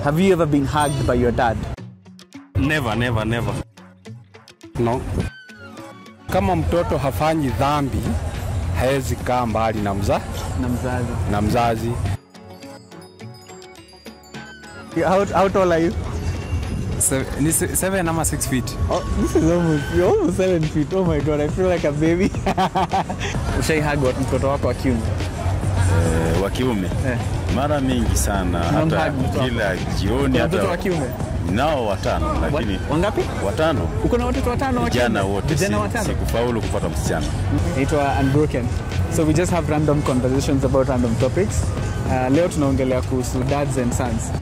Have you ever been hugged by your dad? Never, never, never. No. Kama mtoto hafanyi dhambi hawezi kaa mbali na, mza, Na mzazi. na mzazi. How, how tall are you? ni se- seven ama six feet Oh, this is almost, you're almost seven feet. Oh my god, I feel like a baby. Ushai hug wa- mtoto wako wa kiume? wa kiume Eh. mara mingi sana, hata Unamhug mtu wako? kila jioni. Kuna mtoto wa Hata kiume? nao watano, lakini Wa- Wangapi? watano Uko na watoto watano wa vijana kiume? wote, Vijana si- watano? sikufaulu kupata msichana. Naitwa Unbroken. So we just have random conversations about random topics. Uh, leo tunaongelea kuhusu dads and sons.